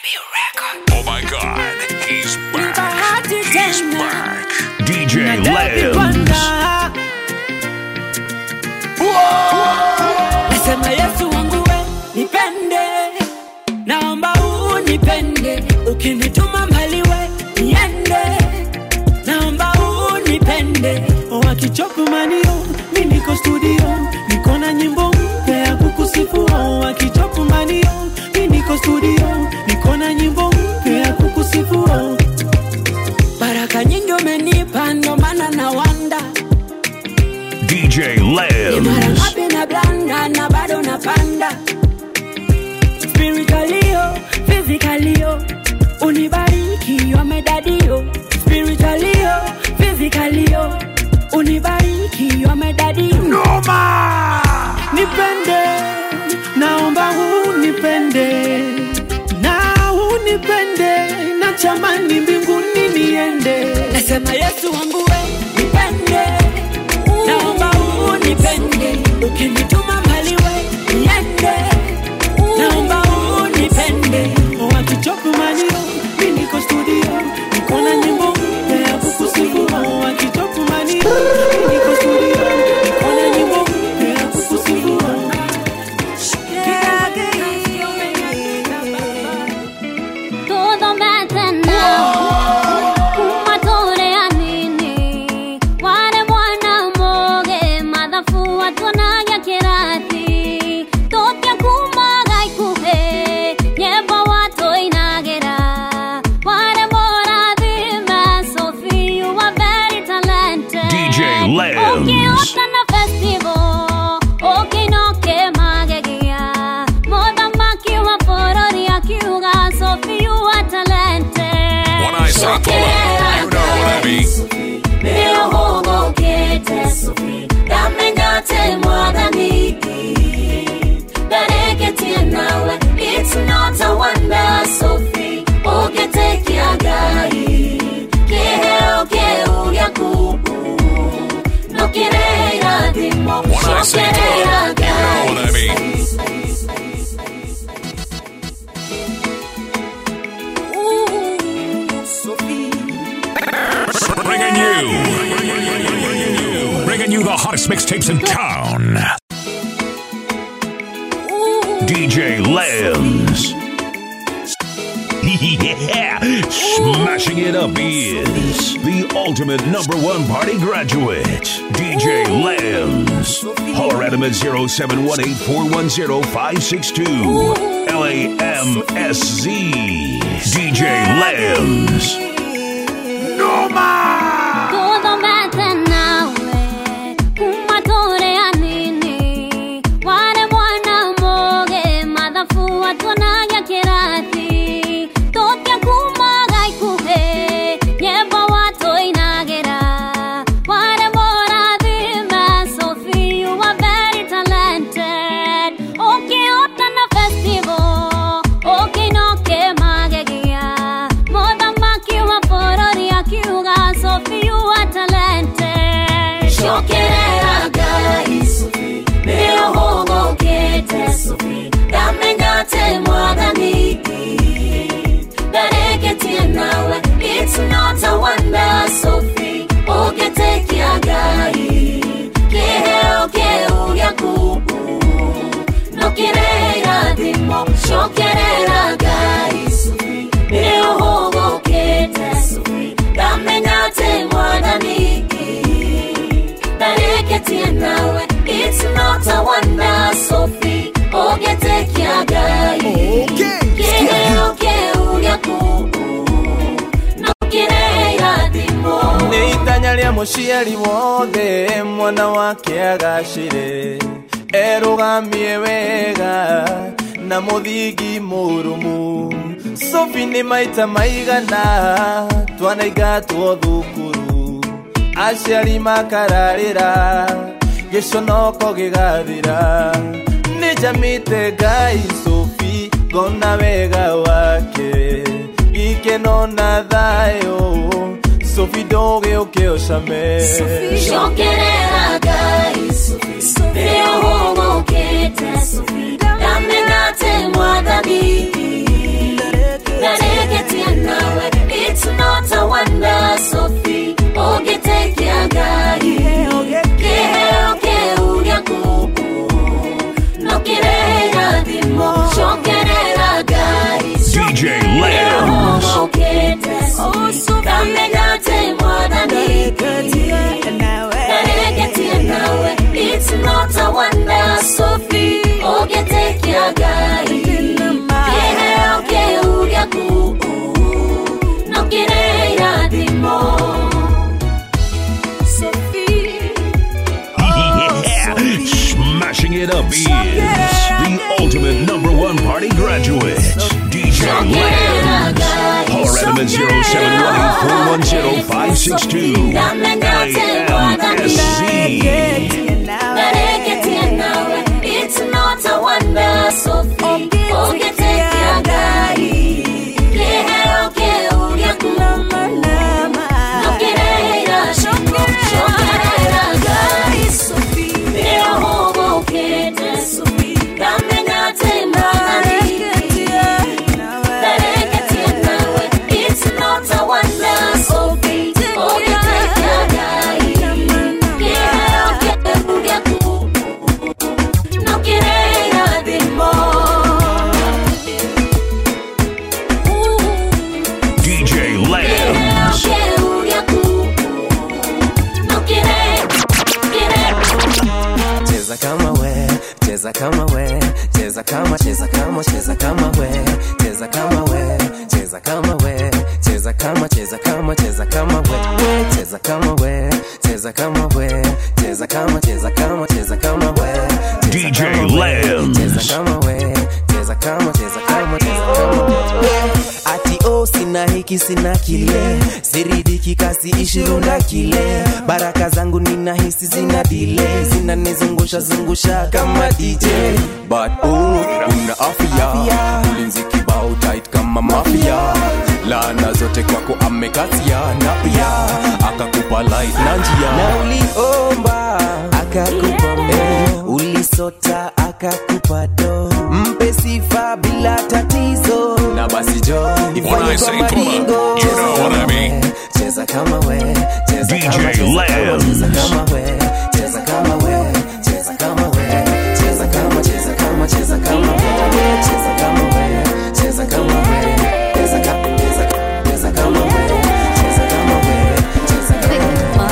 Oh my god, he's back. bahati He's tena. back. DJ David Lambs. Wanda. Nasema Yesu wangu we nipende, naomba unipende, ukinituma mbali we niende, naomba unipende. Wakichopu manio, mi niko studio, niko na nyimbo mpya ya kukusifu. Wakichopu manio, mi niko studio, niko na nyimbo mpya ya kukusifu. Baraka nyingi umenipa, ndo maana na wanda DJ ni mara Lambs. ngapi na blanda na bado napanda spiritualio physicalio unibariki wamedadio spiritualio physicalio unibariki wamedadio nipende naomba unipende na unipende na chamani mbinguni niende nasema yesu wangu we nipende naomba unipende ukinituma mbali we niende naomba unipende wakichopu manio mi niko studio niko na nyimbo mpya ya kukusifu wakichopu manio mi niko studio niko na nyimbo mpya ya kukusifu Todo me tena Umatore anini Ware mwana moge Madhafu watuanagia kirati Totia kumaga ikuhe Nyeba watu inagera Ware mora dhime Sophie you are very talented DJ Lambs. Ukiota na festival Ukinoke magegia Mothamaki wa borori akiuga Sophie you are talented When I say pull up, you know what I mean. Nĩũhũgũkĩte Sophie, ndamenyate mwathani ndareketie nawe it's not a wonder Sophie ũngĩtĩkia Ngai kĩheo kĩu gĩaku no kĩrehe irathimo When I say pull up, you know what I mean. Bringing you, bringing you the hottest mixtapes in town. DJ Lambs. Yeah, smashing it up is the ultimate number one party graduate, DJ Lambs. Holler at him at 0718 410 562. LAMSZ. DJ Lambs. Todo me nawe kumatore anini ware mwana moge mathafu watuanagia kirati totia kumaga ikuhe nyemba watuinagĩra ware morathime Sophie you are very talented ũkĩhota na festival ũkĩnoke magegia mũthamaki wa bũrũri akiuga Sophie you are talented cokerera ngai Sophie nĩũhũgũkĩte Sophie ndamenyate mwathani ndareketie nawe it's not a wonder Sophie ũngĩtĩkia ngai kĩheo kĩu gĩaku no kĩrehe irathimo cokerera ngai Sophie nĩũhũgũkĩte Sophie ndamenyate mwathani ndareketie nawe it's not a wonder Sophie ũngĩtĩkia ngai kĩheo kĩu gĩaku no kĩrehe irathimo nĩ itanya rĩa mũciari wothe mwana wake agacĩre erũgamie wega na mũthingi mũrũmu sofi nĩ maita maigana twanaingatwo thukuru aciari makararĩra gĩconoko gĩgathira nĩ njamĩte ngai sofi ngona wega wake gikeno na thayũ sofi ndũgĩũke ũcame cokerera ngai nĩũhũgũkĩte ndamenyate mwathani wanda sofi ogetekiagai kĩheo kĩu gĩaku no kĩrĩ irathimo Yeah, smashing it up is the ultimate number one party graduate, DJ Lance. Holler at him at 0718 LAMSC. Nareketie nawe, it's not a wonder, Sophie. Ogetekiagai. Kĩheo kĩu gĩaku no kĩrĩ irathimo. Cokerera Ngai, Sophie. Rĩrĩa ũhũgũkĩte, Sophie. Ngamenya atĩ Mwathani Nareketie nawe, it's not a wonder, Sophie. Ogetekiagai. Kĩheo kĩu gĩaku no kĩrĩ irathimo. DJ Lambs. cheza kama we cheza kama we cheza kama cheza kama cheza kama we cheza kama we cheza kama we cheza kama cheza kama cheza kama we we cheza kama we cheza kama we cheza kama cheza kama cheza kama we Cheza DJ kama we, Lambs. cheza kama we cheza kama cheza kama cheza kama we ati o sina hiki sina kile siridiki kasi ishirunda kile baraka zangu ninahisi zina dile zinanizungusha zungusha kama dj but oh, una afya ulinzi kibao tight kama mafia laana zote kwako amekasia na pia akakupa light na njia na uliomba akakupa mbele ulisota akakupa do mpe sifa bila tatizo na basi jo When I say pull up, you know what I mean. cheza kama we cheza DJ kama cheza kama Lambs. cheza kama we cheza kama we cheza kama we cheza kama cheza kama cheza kama we cheza kama we cheza kama we cheza kama cheza cheza kama we cheza kama we cheza kama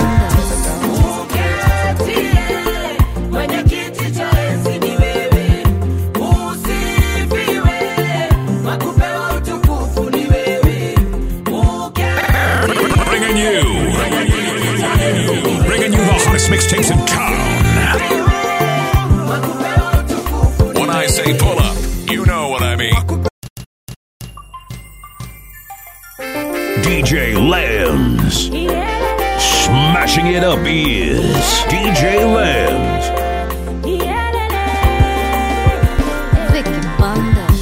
Bringing you, bringing you the hottest mixtapes in town. When I say pull up, you know what I mean. DJ Lambs. Smashing it up is DJ Lambs. Vicky Bandas.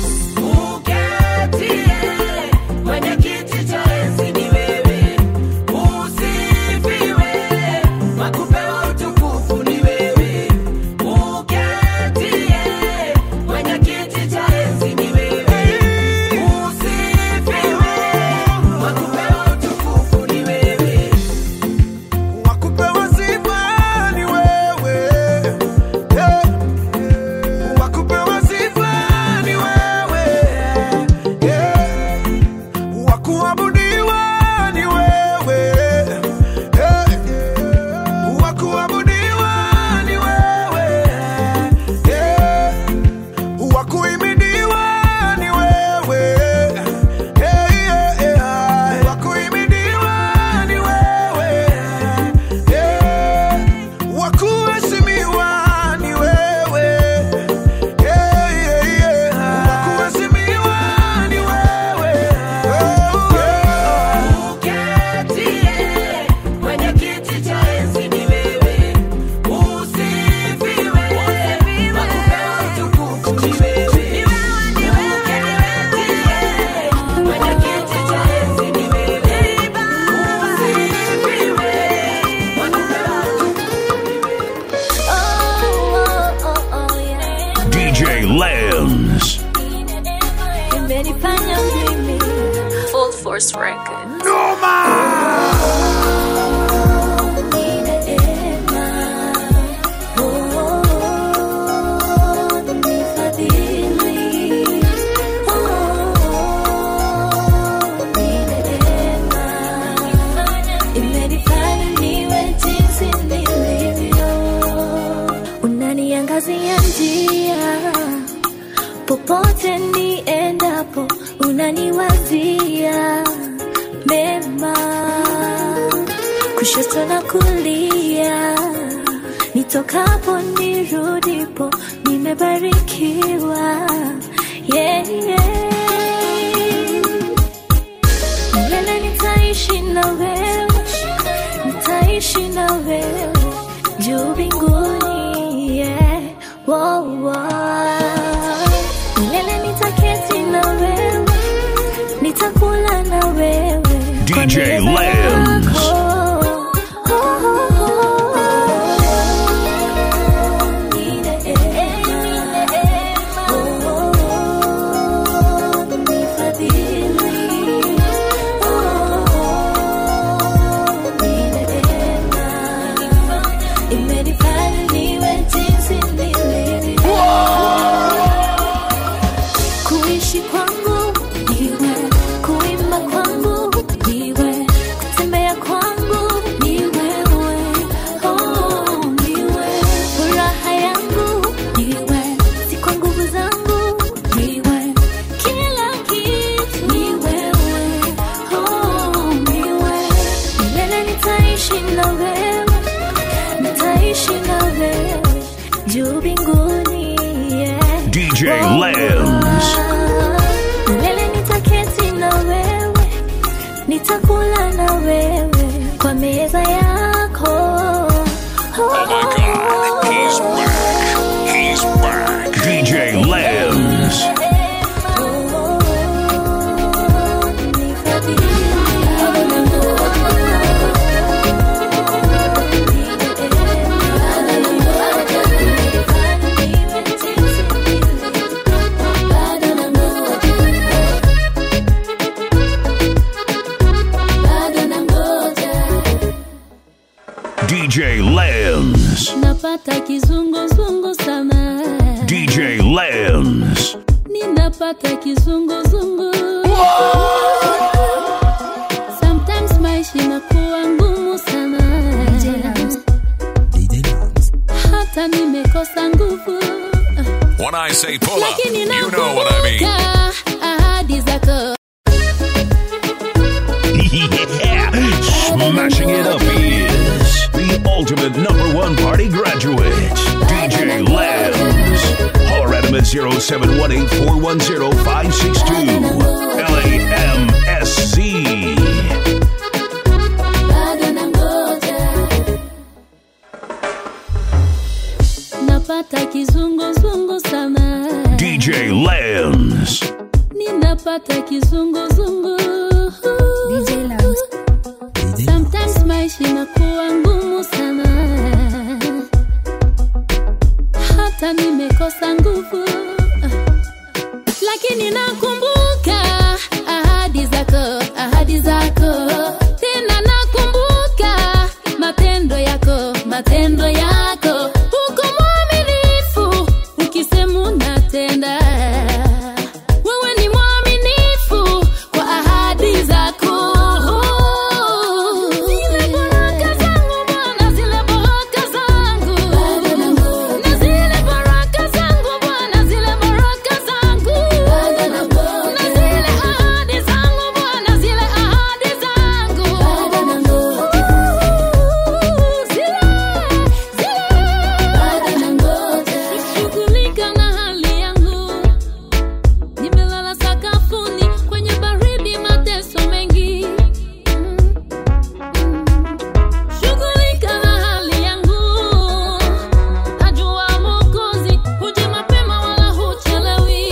Wakupewa sifa ni wewe, yeah. Wakupewa sifa ni wewe, yeah. Wakuabudiwa ni wewe, yeah. Wakuabudiwa ni wewe, yeah. Wakuimidiwa ni wewe, yeah, yeah, yeah. Wakuimidiwa ni wewe, yeah. Wakuheshimiwa ni wewe, yeah, yeah, yeah. Wakuheshimiwa ni wewe, oh, yeah. DJ Lambs. Full Force Records. unaniwazia mema kushoto na kulia nitokapo nirudipo nimebarikiwa yeah, yeah. milele nitaishi na wewe nitaishi na wewe juu mbinguni yeah. wow, wow. milele nitaketi na wewe nitakula na wewe kwa DJ meza Lambs. yako. Oh, oh, oh, oh. Ni neema. Oh, oh, oh. Ni fadhili. Oh, oh, ni neema. Imenifanya niwe jinsi nilivyo. Kuishi kwangu niwe, kuimba kwangu niwe, kutembea kwangu ni wewe, oh, niwe furaha yangu niwe, si kwa nguvu zangu niwe, kila kitu ni wewe, oh, niwe milele nitaishi na wewe, nitaishi na wewe juu mbinguni yeah. DJ Lambs. Milele nitaketi na wewe, nitakula na wewe kwa meza yako. Oh my God, he's back. He's back. DJ Lambs. DJ Lambs. napata kizunguzungu sana DJ Lambs. ninapata kizunguzungu sometimes maisha inakuwa ngumu sana hata nimekosa nguvu When I say pull up, lakini you know what I mean. nakumbuka ahadi zako Yeah, smashing it up is the ultimate number one party graduate, DJ Lambs. Holler at him at 0718 410 562. LAMSC. bado nangoja napata kizunguzungu sana DJ Lambs. ninapata kizunguzungu sometimes maisha inakuwa ngumu sana hata nimekosa nguvu lakini nakumbuka ahadi zako ahadi zako tena nakumbuka matendo yako matendo yako uko mwaminifu ukisema unatenda wewe ni mwaminifu kwa ahadi zako zile baraka zangu bwana zile baraka zangu na zile baraka zangu bwana zile baraka zangu na zile ahadi zangu bwana zile ahadi zangu Shughulika na hali yangu nimelala sakafuni kwenye baridi mateso mengi shughulika na hali yangu najua mokozi huja mapema wala huchelewi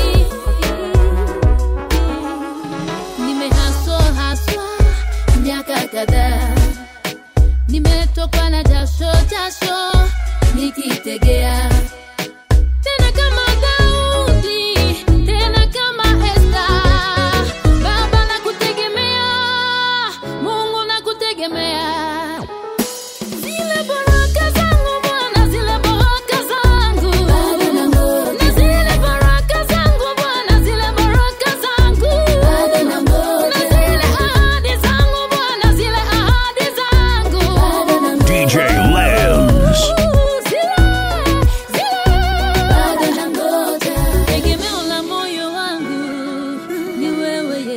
nimehaswa haswa miaka kadhaa nimetokwa na jasho jasho nikitegea tena kama Daudi, tena kama Esta. Baba nakutegemea, Mungu nakutegemea. Zile baraka zangu Bwana, zile baraka zangu. Na zile baraka zangu Bwana, zile baraka zangu. Na zile ahadi zangu Bwana, zile ahadi zangu. DJ Lambs. Zile, zile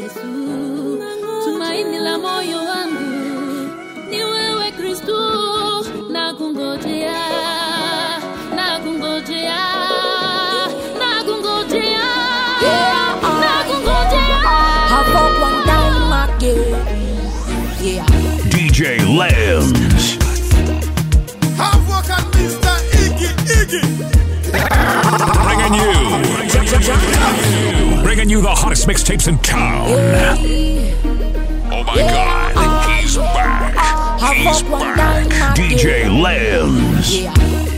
Yesu, tumaini la moyo wangu ni wewe Kristu, nakungojea, nakungojea, nakungojea, nakungojea. Have up one time again. Yeah. DJ Lambs. Have work at Mr. Iggy, Iggy. Bringing you. Bringing you the hottest mixtapes in town. Oh my god, he's back. He's back. DJ Lambs. Yeah.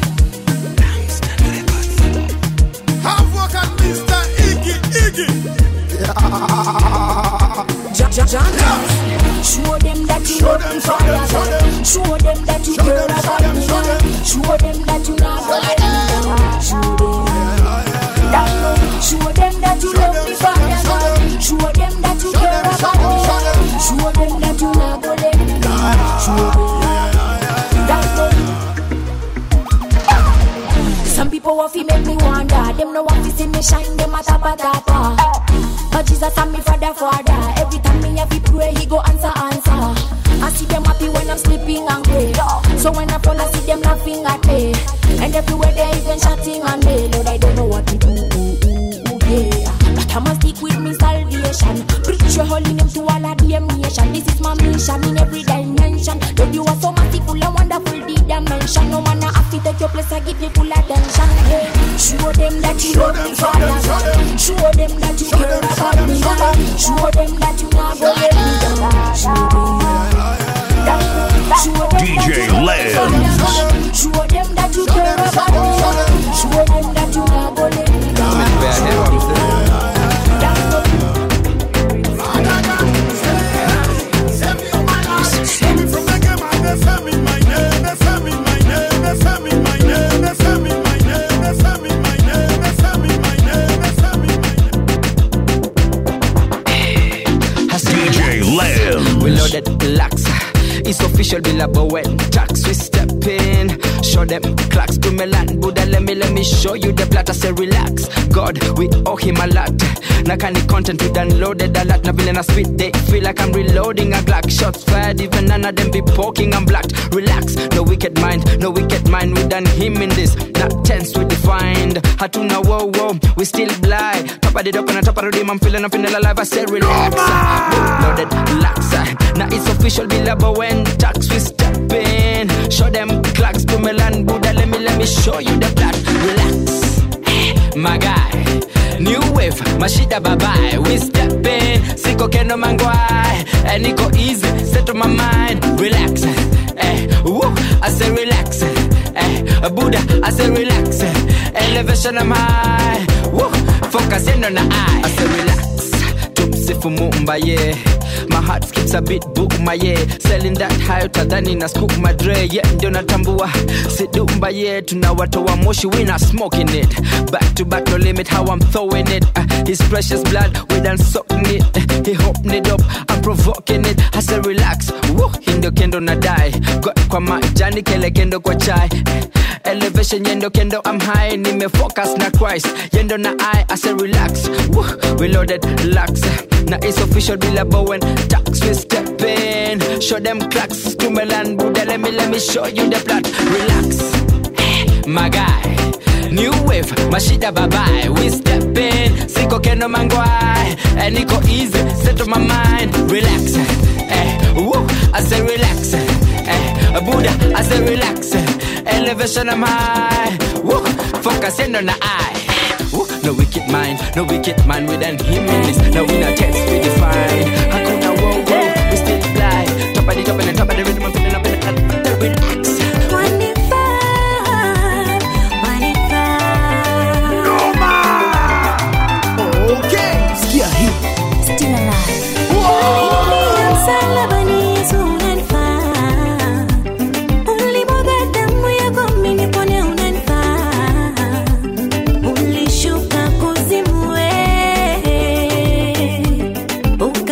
Have work at Mr. Iggy, Iggy. Ja- ja- ja- Show them that you Show love them, me show fire. them, show them. Show them that you Show care them, show about them, me. show them. Show them that you not gonna let me down. Show them. that- Show them that you love me fire. Show them that you care about me. Show them that you not gonna let me down. Show them. that- Some people want to make me wonder. Them no want to see me shine. Them a tapa tapa. But Jesus and me father father. Every time me have to pray, he go answer answer. I see them happy when I'm sleeping and pray. So when I fall, I see them laughing at me. And everywhere they even shouting on me. Lord, I don't know what to do. Yeah. But I must stick with me salvation. Preach your holy name to all of the nation. This is my mission in every dimension. Lord, you are so merciful and wonderful, the dimension. No man I have to take your place, I give you full attention. Yeah. Show them that you love me, Father. Show them that you care about me. Show them that you not gonna let me down. Show them. Show them that DJ you love me, Lambs. Father. Show them that you care about me. Show them that you not gonna let me down. DJ Lambs. We loaded lax. It's official, Billabo when tax we step in. Show them clocks to Milan. Buddha, let me, let me show you the plot. I say relax. God, we owe him a lot. Now can the content we downloaded a lot. Now villain a spit, they feel like I'm reloading a Glock. Shots fired, even none of them be poking, I'm blocked. Relax, no wicked mind, no wicked mind. We done him in this. Not tense, we defined. Hatuna, whoa, whoa, we still blind. Top of the dope and top of the rim, I'm feeling, I'm feeling alive. I say relax. Loaded lax. Now it's official, Billabo when tax we step in. Show them clocks to Milan, Buddha. Let me, let me show you the plot. Relax, my guy. New wave, mashida babae. We step in, siko keno mangwai. And it go easy, set my mind. Relax, eh, woo, I say relax, eh, Buddha, I say relax. Elevation I'm high, woo, focus in on the eye. I say relax. tumsifu mumba yeah my heart skips a bit bukma yeah selling that high utadhani na scoop madre yeah ndio natambua sidumba yeah tunawatoa moshi we not smoking it back to back no limit how i'm throwing it uh, his precious blood we done soaking it uh, he hopping it up i'm provoking it i say relax Woo, hii ndio kendo na die Got kwa majani kele kendo kwa chai elevation yendo kendo i'm high nimefocus na christ yendo na i i say relax Woo, we loaded lax na it's official bila bowen tax we step in show them clocks to melan buddha let me let me show you the plot relax my guy New wave, mashida babae, we step in, siko keno mangwai, and niko easy, settle my mind, relax, eh, woo, I say relax, eh, Buddha, I say relax, elevation I'm high, woo, focus in on the eye, woo, no wicked mind, no wicked mind, we done him in this, now we not text, we define, hakuna wow wow, we still fly, top of the top and the top of the rhythm, I'm feeling up in the, the relax. Sikia hii. Still alive. Dunia msalabani Yesu unanifaa. Ulimwaga damu yako mimi nipone unanifaa. Ulishuka kuzimu we.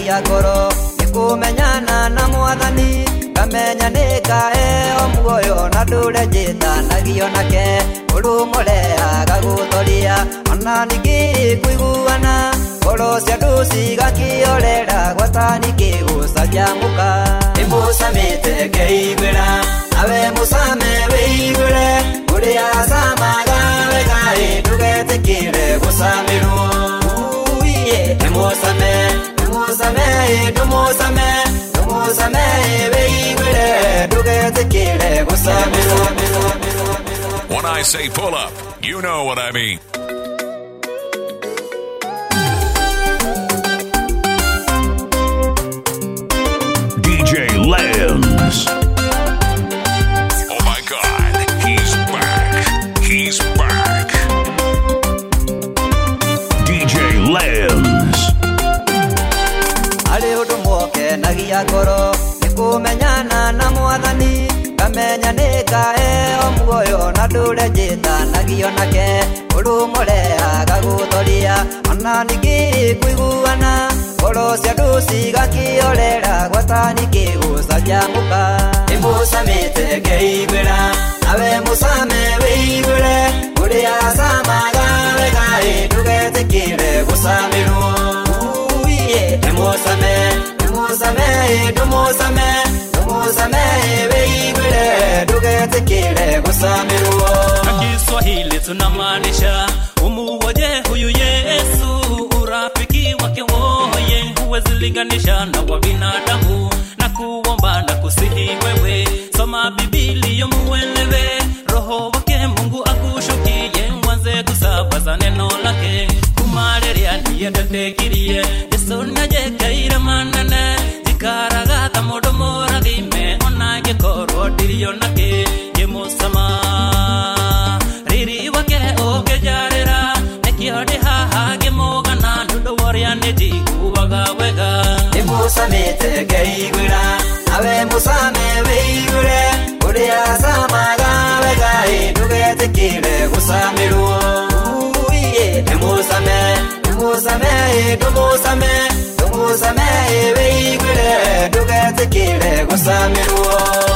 nagĩa ngoro nĩ kũmenyana na mwathani ngamenya nĩ ngaeo muoyo na ndũre njĩtanagio nake ũrũmũreaga gũthoria ona ningĩ kũiguana ngoro cia andũ cigakĩorera gwatani kĩgũcanjamũka nĩmũcamĩte ngeiguĩra nawe mũcame wĩiguĩre ũrĩa camaga wegaĩ ndũgetĩkĩre gũcamĩrwo uiye nĩmũcame nĩmũcame ndũmũcame ndũmũcame wĩiguĩre ndũgetĩkĩre gũcamĩrwo When I say pull up, you know what I mean. DJ Lambs. Oh my god, he's back. He's back. DJ Lambs. arĩ ũndũ mwokenagia ngoro nĩ kũmenyana na mwathani ngamenya nĩ ngaeo muoyo na ndũre njĩtanagio nake ũrũmũreaga gũthoria ona ningĩ kũiguana ngoro cia andũ cigakĩorera gwatani kĩgũcanjamũka nĩmũcamĩte ngeiguĩra nawe mũcame wĩiguĩre ũrĩa camaga wegaĩ ndũgetĩkĩre gũcamĩrwo uiye nĩmũcame nĩmũcame ndũmũcame ndũmũcame wĩiguĩre ndũgetĩkĩre gũcamĩrwo na Kiswahili tunamaanisha umuoje huyu Yesu, urafiki wake woye huwezi linganisha na wa binadamu, na kuomba na kusihi wewe, soma Biblia muelewe, roho wake Mungu akushukie, mwanze kusambaza neno lake kumareria niye ndatekirie Yesu najekaire manene jikaragatha mũndũ mũrathime ona ngĩkorwo ndirio nake ngĩmũcama riri wake ũngĩnjarĩra nĩkĩo ndĩ haha ngĩmũgana nĩũndũ wa ũrĩa nĩnjiguaga wega nĩmũcamĩte ngeiguĩra nawe mũcame wĩiguĩre ũrĩa camaga wegaĩ ndũgetĩkĩre gũcamĩrwo uiye nĩmũcame nĩmũcame ndũmũcame ndũmũcame wĩiguĩre ndũgetĩkĩre gũcamĩrwo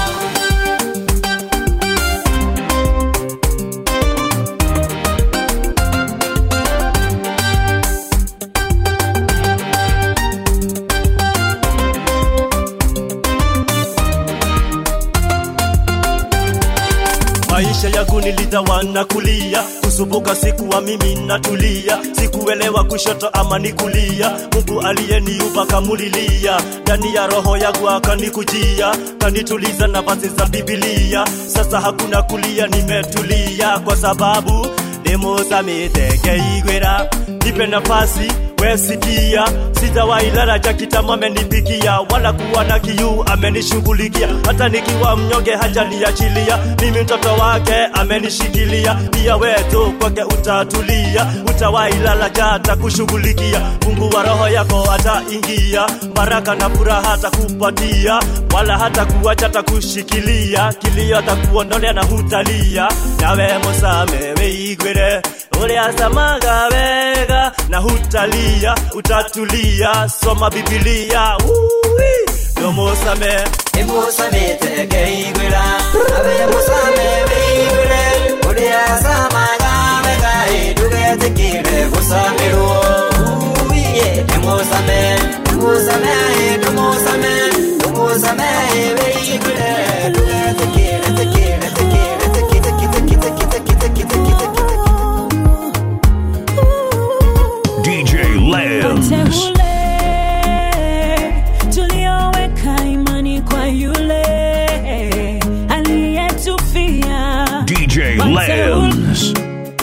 maisha yangu nilitawana kulia kusumbuka sikuwa mimi natulia sikuelewa kushoto ama ni kulia mungu aliyeniumba kamulilia ndani ya roho yangu akanikujia kanituliza nafasi za bibilia sasa hakuna kulia nimetulia kwa sababu nimusamite ngeigwira nipe nafasi wesikia sitawailala jakitama amenipikia wala kuwa na kiu amenishughulikia hata nikiwa mnyonge hajaniachilia mimi mtoto wake amenishikilia pia wetu kwake utatulia utawailala jata kushughulikia mungu wa roho yako ataingia baraka na furaha atakupatia wala hata kuacha atakushikilia kilio atakuondolea na hutalia nawe musame weigwire uria samaga wega na hutalia utatulia soma bibilia Ui, ndomusame nĩmũcamĩte ngeiguĩra nawe mũcame wĩiguĩre ũrĩa camaga wegaĩ ndũgetĩkĩre gũcamĩrwo uiye nĩmũcame nĩmũcame ndũmũcame ndũmũcame wĩiguĩre ndũgetĩkĩre tĩkĩre tĩkĩre tĩkĩre tĩkĩre tĩkĩre tĩkĩre tĩkĩre DJ Lambs. Teule tulioweka imani kwa yule aliyetufia DJ Wateule- Lambs.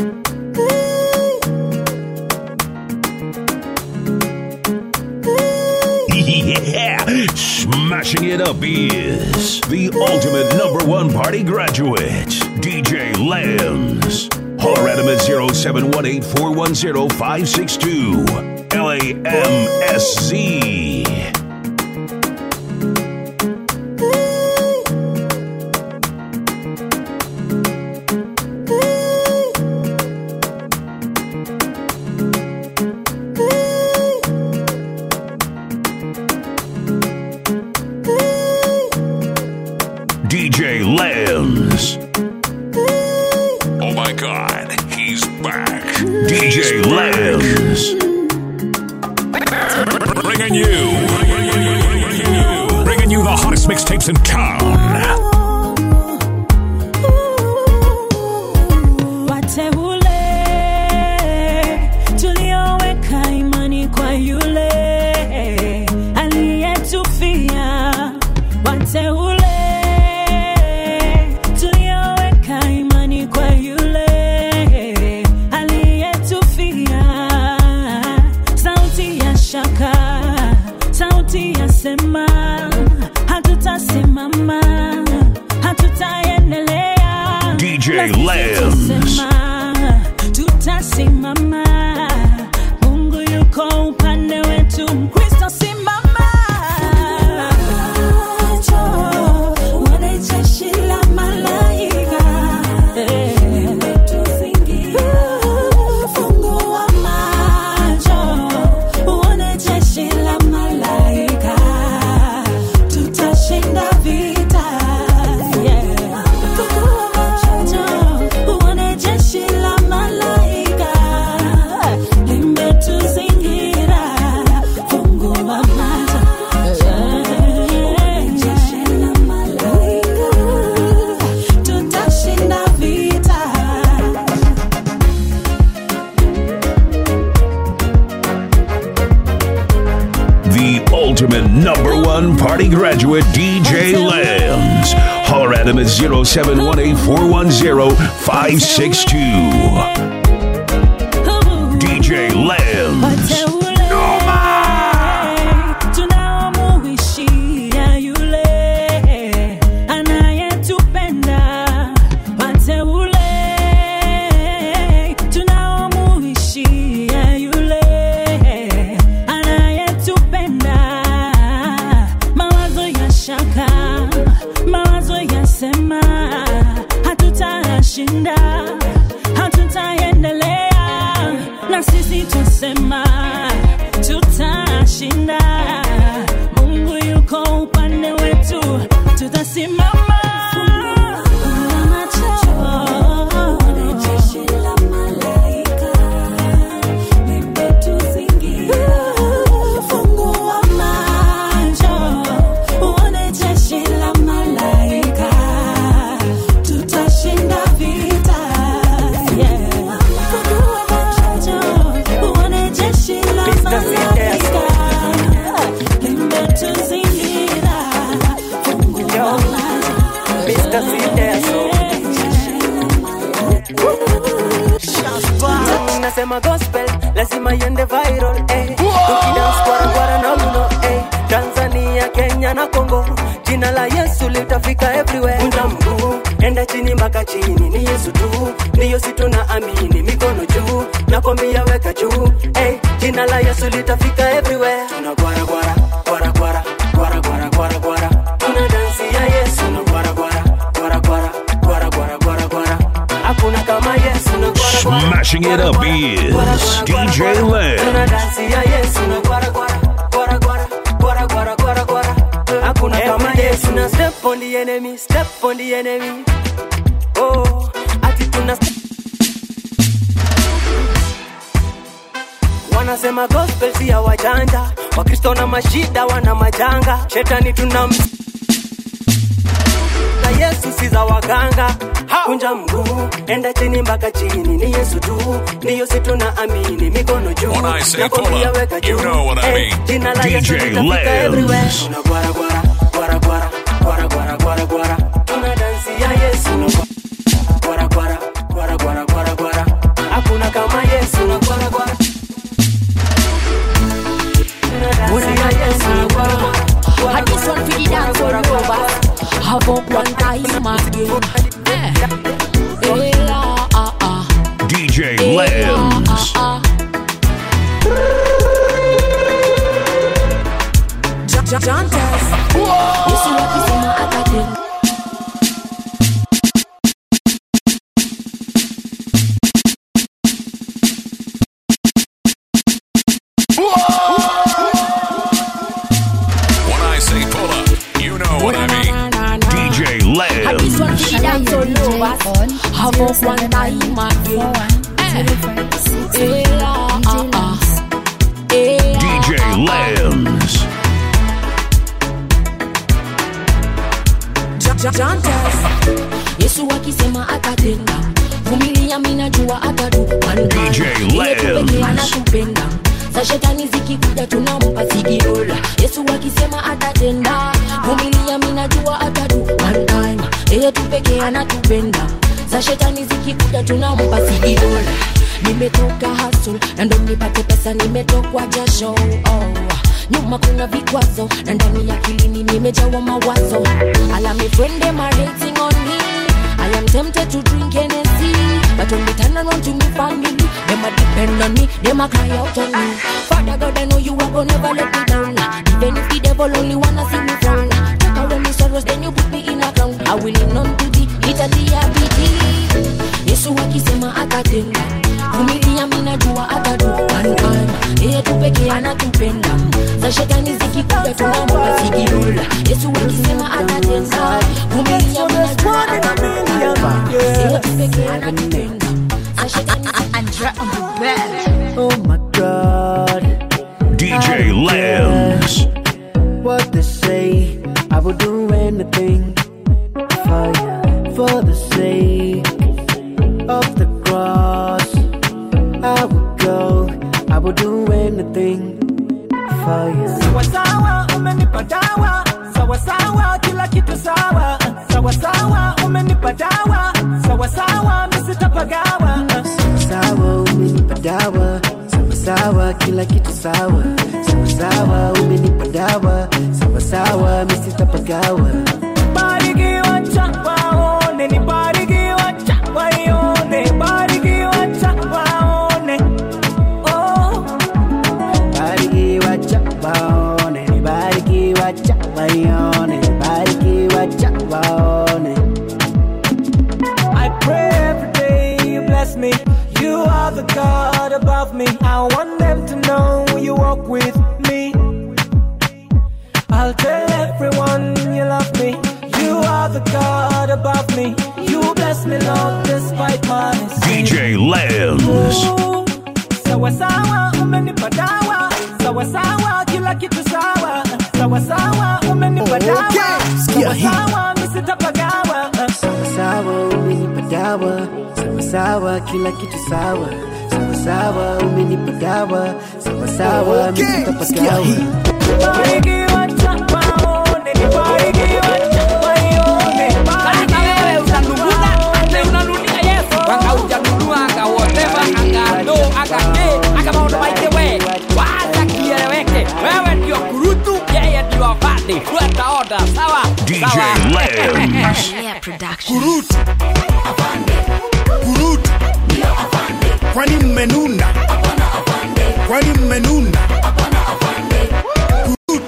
Yeah, smashing it up is the ultimate number one party graduate, DJ Lambs. Holler at him at 0718 410 562. LAMSZ. Lambs. Oh my god, he's back. DJ Lambs. Bringing you. Bringing you the hottest mixtapes in town. wateule tulioweka imani kwa yule aliyetufia wateule tulioweka imani kwa yule aliyetufia sauti ya shaka sauti ya sema hatutasimama hatutaendelea DJ Na sisi Lambs. tusema, tutasimama mungu yuko upande wetu mkristo simama Uone jeshi la malaika. Fungua macho, uone jeshi la malaika. Tutashinda vita. Yeah. Fungua macho, uone jeshi la malaika. Limetuzingira. Fungua macho. Jeshi la malaika. Tutashinda vita. The ultimate number one party graduate, DJ Lambs. Holler at him at 0718 410 562. DJ Lambs. tunaomuishia yule anayetupenda wateule tunaomuishia yule anayetupenda mawazo ya shaka mawazo ya sema hatutashinda hatutaendelea na sisi tusema tutashinda mungu yuko upande wetu tutasimama Fungua macho, uone jeshi la malaika. Tutashinda vita. Yeah. Fungua macho, uone jeshi la malaika. Limetuzingira. Fungua macho. nasema gospel lazima iende viral eh. tukidance kwara kwara na mno eh. tanzania kenya na congo jina la yesu litafika everywhere kunja mguu enda chini mpaka chini ni yesu tu ndiyo si tuna amini mikono juu nakwambia weka juu eh. jina la yesu litafika everywhere tuna gwara gwara gwara gwara gwara gwara gwara gwara tuna dansi ya yesu na gwara gwara gwara gwara gwara gwara gwara gwara hakuna kama yesu na gwara gwara Smashing it up is DJ Lambs. Tuna dansi ya Yesu na gwara gwara gwara gwara gwara gwara gwara gwara. Hakuna kama Yesu na step on the enemy, step on the enemy. Oh, ati tuna step wanasema gospel si ya wajanja, wakristo na mashida wana majanga, shetani tuna na Yesu si za waganga. Kunja mguu, enda chini mpaka chini, ni Yesu tu, ndiyo si tuna amini, mikono juu. When I say Nakwambia pull up, weka you juu. know what I Eh, mean. jina la Yesu DJ litafika everywhere. Lambs. Tuna gwara gwara, gwara gwara, gwara gwara, gwara gwara. Tuna dansi ya Yesu na gwara gwara, gwara gwara, gwara gwara. Hakuna kama Yesu na gwara gwara. Tuna dansi ya Yesu na gwara gwara. And this one for the dance all over. Have up one time again. Eh. Eh, ah, ah, ah. DJ Eh, Lambs. ah, ah, ah. Ja- Jantas. Yesu wakisema atatenda. When I say pull up, you know what I mean. DJ And this one Lambs. Rovers. Have up one time again. Eh, ah, ah, ah. Eh, ah, DJ ah, ah. Lambs. yesu akisema atatenda vumilia minajua atadu DJ Lambs. anatupenda za shetani zikikuja tunampa sigirola yesu akisema atatenda vumilia minajua atadu one time yeye tu pekee anatupenda za shetani zikikuja tunampa sigirola nimetoka hasul na ndo nipate pesa nimetokwa jasho oh nyuma kuna vikwazo na ndani ya kilini nimejawa mawazo alame friend them are rating on me I am tempted to drink Hennessy But when they turn around to me family Them a depend on me, them a cry out on me Father God I know you are gonna never let me down Even if the devil only wanna see me frown Take away my sorrows then you put me in a crown I will lean on to thee, Italy Yesu akisema atatenda vumilia minajua atadu one time yeye tu pekee anatupenda za shetani zikikuja tunampa sigirula yesu akisema atatenda vumilia minajua atadu one time yeye tu pekee anatupenda za shetani Oh my God. DJ Lambs. What they say, I will do anything for you. For the sake of the cross, I will go. I will do anything for you. sawa sawa umenipa dawa sawa sawa kila kitu sawa sawa sawa umenipa dawa sawa sawa misitapagawa Sawa, umenipa dawa. Sawa sawa, kila kitu sawa. Sawa sawa, umenipa dawa. Sawa sawa, misitapagawa. barikiwa cha waone ni barikiwa cha waione barikiwa cha waone oh Barikiwa cha waone, barikiwa cha waione, barikiwa cha waone. I pray every day you bless me. You are the God above me. I want them to know you walk with me. I'll tell everyone you love me. You are the God above me. You bless me, Lord, despite my sin. DJ Lambs. Ooh, Sawa sawa, umenipa dawa. Sawa sawa, kila kitu sawa. Sawa sawa, umenipa dawa. Sawa sawa, misitapagawa. Sawa sawa, umenipa dawa. Sawa sawa, kila kitu sawa. Sawa sawa, umenipa dawa. Sawa sawa, misitapagawa. Barikiwa cha waone, ni barikiwa cha waione. Sasa wewe utanunua ate unanunia Yesu akaujanunua akawoteva akando akake akamaondo maite we wacha kieleweke wewe ndio kurutu yeye ndio afande fuata oda sawa DJ Sawa. Lambs. Kurut. Kurut. Kwani mmenuna? Kwani mmenuna? Kurut.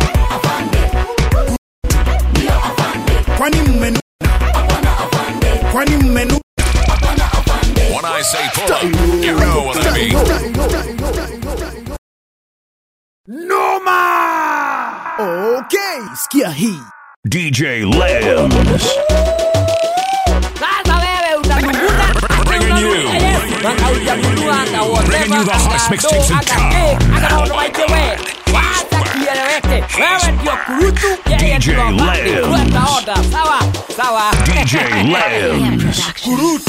Kwani mmenuna? Kwani mmenuna? When I say pull up, you know what I mean. Noma! Okay, sikia hii. DJ Lambs. Sasa wewe utanunua ate Bringing you. unanunia Yesu akaujanunua Bringing you akawoteva the hottest mixtapes in akake town. akamaondo maite we wacha kieleweke wewe ndio kurutu yeye DJ ndio afande Lambs. fuata oda sawa sawa DJ Lambs. Kurut.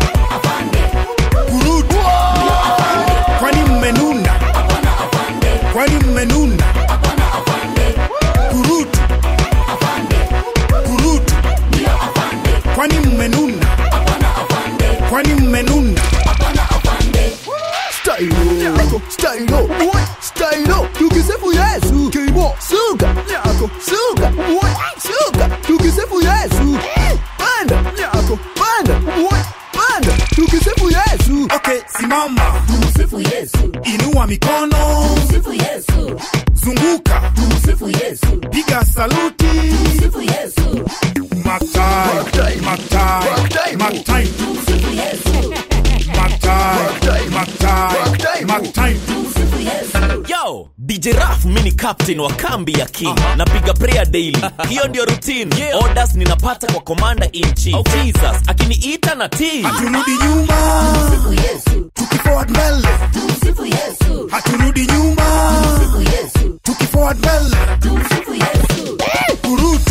Kurut. Kwani mmenuna? Kwani mmenuna? Kurut. Kurut. Kwani mmenuna? Kwani mmenuna? Stylo, stylo, what? Stylo, tukisifu Yesu. Kibo, suka, nyako, suka, what? Suka, tukisifu Yesu. Panda, nyako, panda, what? Panda, tukisifu Yesu. Okay, simama. Tumsifu Yesu. Inua mikono. Tumsifu Yesu. Zunguka. Tumsifu Yesu. Piga saluti. Tumsifu Yesu. Matai, matai, matai. Tumsifu Yesu. Matai, matai, matai. Yo, DJ Raf mini captain wa kambi ya king napiga prayer daily hiyo ndio routine orders ninapata kwa commander in chief jesus akiniita na tii haturudi nyuma tukiforward mbele haturudi nyuma tukiforward mbele kurutu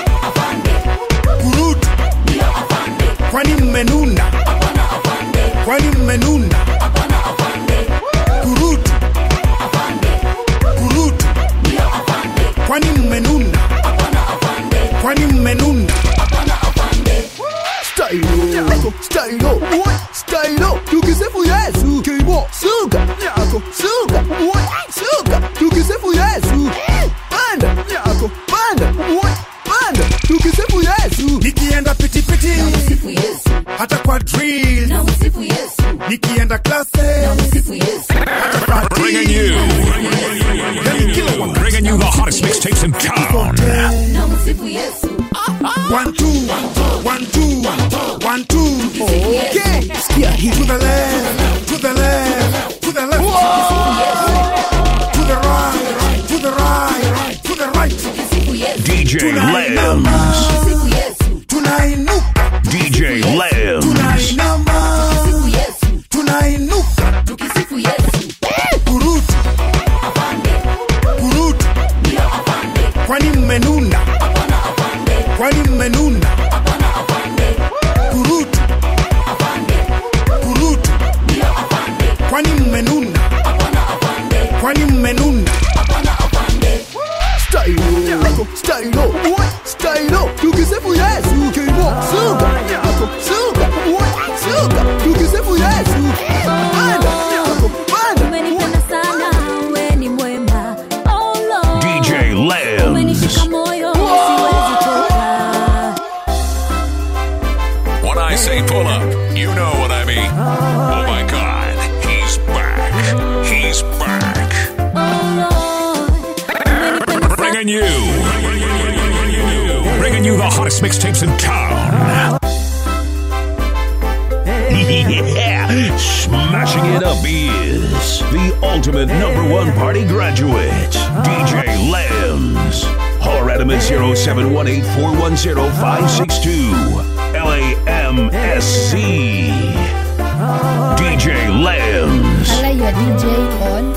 kurutu kwani mmenuna kwani mmenuna kurutu kurutu kwani mmenuna kwani mmenuna Stylo, stylo, what? Stylo, tukisifu Yesu. Kimo, suka, nyako, suka, what? Suka, tukisifu Yesu. Panda, nyako, panda, what? Panda, tukisifu Yesu. nikienda pitipiti hata kwa drill nikienda klase hata Bringing you, bringing you the hottest mixtapes in town. One, two, one, two, one, two. Okay. Sikia hii. To the left, to the left, to the left. To the right, to the right, to the right. DJ Lambs. Tunainuka, DJ Lambs. tunainama, tunainuka. Kurutu, kurutu. Kwani mmenuna? Kwani mmenuna? Kurutu, kurutu. Kwani mmenuna? Kwani mmenuna? Stylo, nyako, stylo, what? Stylo, tukisifu Yesu. Kimo, suka, nyako, suka, what? Suka, tukisifu Yesu. Panda, nyako, panda. Umenipenda sana, we ni mwema. Oh Lord. DJ Umenishika Lambs. moyo, siwezi toka. When I say pull up, you know what I mean. Oh my God, he's back. He's back. Bringing you, bringing you the hottest mixtapes in town. yeah, smashing it up is the ultimate number one party graduate, DJ Lambs. Holler at him at 0718 410 562. LAMSC. DJ Lambs. Hala your DJ on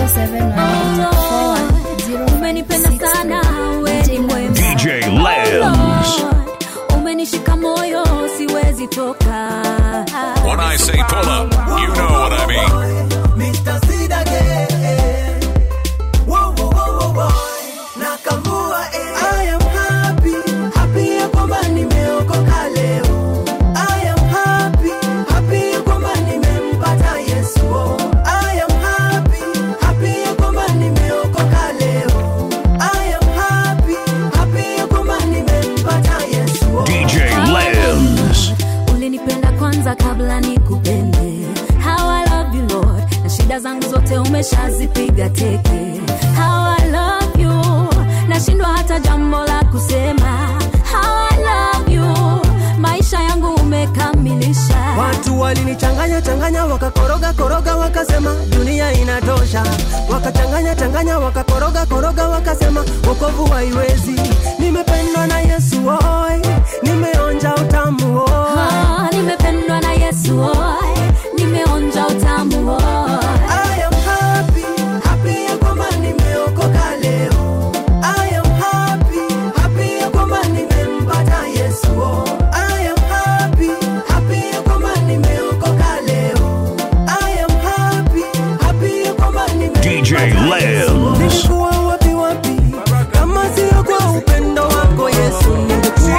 0718 Umenipenda sana, we ni mwema. DJ Lambs. Umenishika moyo, siwezi toka. When I say pull up, you know what I mean. Mr. Seed again. Whoa, whoa, whoa, whoa, whoa. Nakamua, eh. I am happy, happy ya kwamba nimeokoka leo. I am happy, happy ya kwamba nimempata Yesu. Oh. I am happy, happy ya kwamba nimeokoka leo. I am happy, happy ya kwamba nimempata Yesu. Oh. DJ Lambs. ulinipenda kwanza kabla nikupende how I love you Lord na shida zangu zote umeshazipiga teke how I love you nashindwa hata jambo la kusema how I love you maisha yangu umekamilisha Watu walinichanganya changanya wakakoroga koroga wakasema dunia inatosha, wakachanganya changanya wakakoroga koroga wakasema wokovu haiwezi. Nimependwa na Yesu oi, nimeonja utamu oi. Ah, nimependwa na Yesu oi, nimeonja utamu oi. I am happy, happy ya kwamba nimeokoka leo. I am happy, happy ya kwamba nimempata Yesu. Oh. I am happy, happy ya kwamba nimeokoka leo. I am happy, happy ya kwamba DJ Lambs. Nilikuwa wapi wapi kama sio kwa upendo wako Yesu, ningekuwa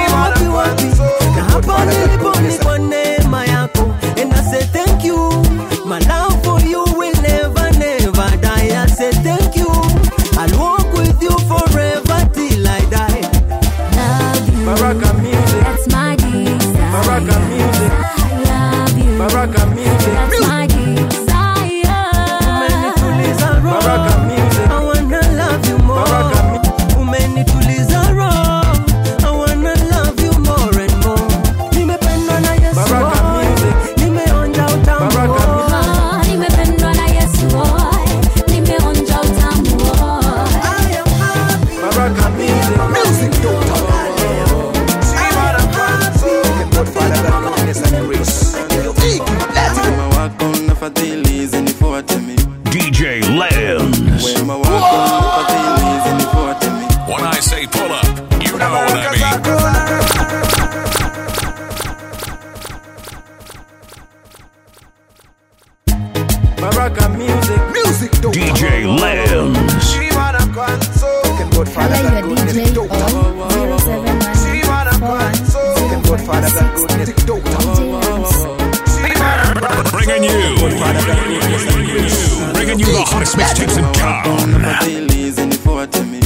pull up. You know what I mean. Baraka music. Music DJ Lambs. Looking good, Father, got goodness. Dope. Looking good, Father, got goodness. Dope. Bringing you. Bringing you the hottest mixtapes in town. Fadhili zinifuate mi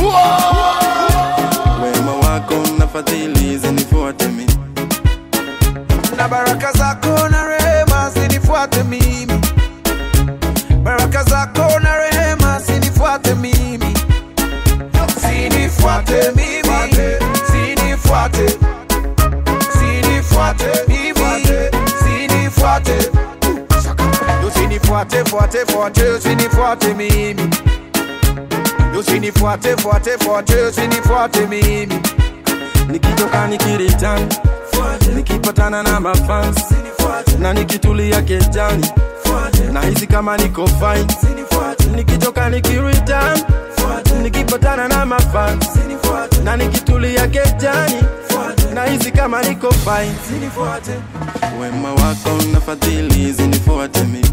wema wako na fadhili zinifuate mi na baraka zako na rehema zinifuate mimi baraka zako na rehema zinifuate mimi zinifuate mimi zinifuate zinifuate mimi zinifuate usinifuate fuate fuate usinifuate mimi usinifuate fuate fuate usinifuate mimi nikitoka nikiritan nikipatana na mafans na nikitulia kejani nahisi kama niko fine nikitoka nikiritan nikipatana na mafans na nikitulia kejani nahisi kama niko fine wema wako na fadhili zinifuate mi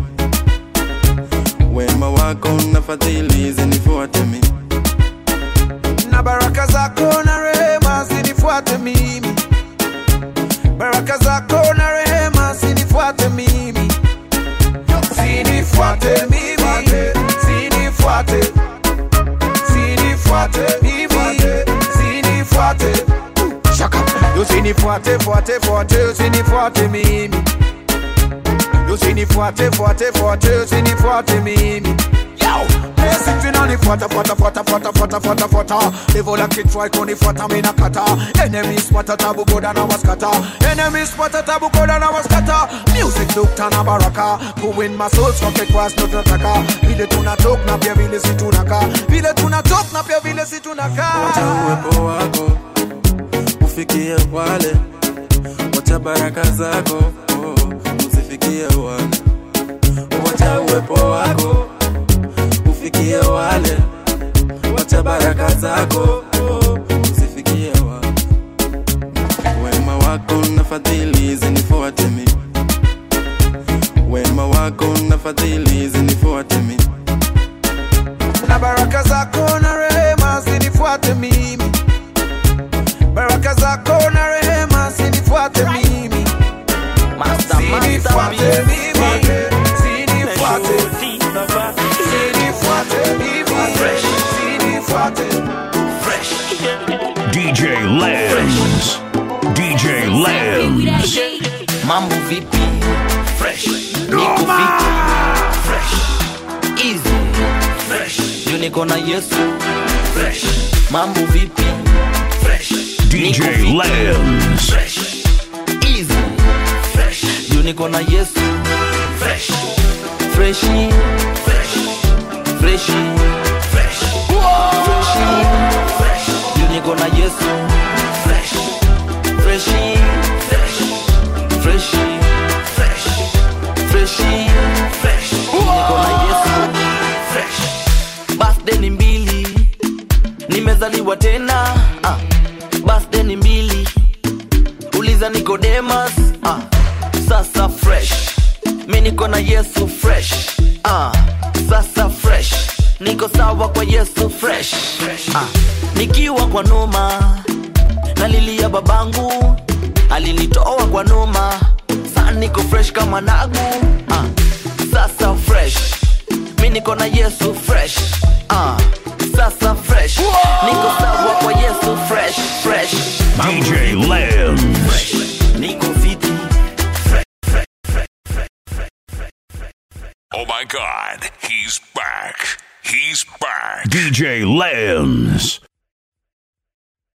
wema wako na fadhili zinifuate mi na baraka zako na rehema zinifuate mimi baraka zako na rehema zinifuate mimi zinifuate mimi zinifuate zinifuate mimi zinifuate shaka usinifuate fuate fuate usinifuate mimi usinifuate fuate fuate usinifuate mimi Basic tunanifuata fuata fuata fuata fuata fuata fuata Devil like it try kunifuata mina kata Enemies spata tabu goda na waskata Enemies spata tabu goda na waskata Music dokta na baraka Kuwin my soul soke kwas no tunataka Vile tunatok na pia vile si tunaka Vile tunatok na pia vile si tunaka wacha uwepo wako ufikie wale wacha baraka zako oh, usifikie wale wacha uwepo wako ufikie wale wacha baraka zako oh, usifikie wale wema wako na fadhili zinifuate mi wema wako na fadhili zinifuate mi na baraka zako na rehema zinifuate mimi baraka zako na rehema zinifuate mimi zinifuate mimi zinifuate zinifuate mimi zinifuate DJ Lambs. DJ Lambs. mambo vipi fresh niko fiti fresh easy fresh juu niko na yesu fresh mambo vipi fresh DJ Lambs. fresh easy fresh juu niko na yesu fresh freshi fresh freshi fresh freshi fresh juu niko na yesu fresh freshi fresh freshi fresh freshi fresh niko na yesu fresh birthday ni mbili nimezaliwa tena ah. birthday ni mbili uliza nikodemas ah. sasa fresh mi niko na yesu fresh ah. sasa fresh niko sawa kwa yesu fresh ah. nikiwa kwa noma nalilia babangu alinitoa kwa noma saa niko fresh kama nagu ah. sasa fresh mi niko na yesu fresh ah. sasa fresh niko sawa kwa yesu fresh fresh DJ Lambs. niko fiti Oh my God, he's back. He's back. DJ Lambs.